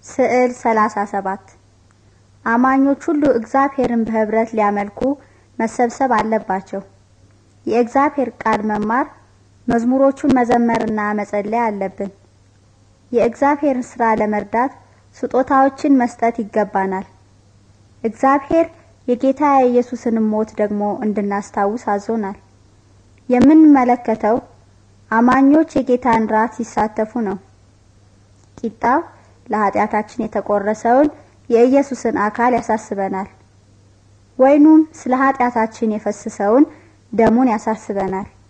ስዕል 37 አማኞች ሁሉ እግዚአብሔርን በህብረት ሊያመልኩ መሰብሰብ አለባቸው። የእግዚአብሔር ቃል መማር፣ መዝሙሮቹን መዘመርና መጸለይ አለብን። የእግዚአብሔርን ስራ ለመርዳት ስጦታዎችን መስጠት ይገባናል። እግዚአብሔር የጌታ የኢየሱስንም ሞት ደግሞ እንድናስታውስ አዞናል። የምንመለከተው አማኞች የጌታን ራት ሲሳተፉ ነው። ቂጣው ለኃጢአታችን የተቆረሰውን የኢየሱስን አካል ያሳስበናል። ወይኑም ስለ ኃጢአታችን የፈሰሰውን ደሙን ያሳስበናል።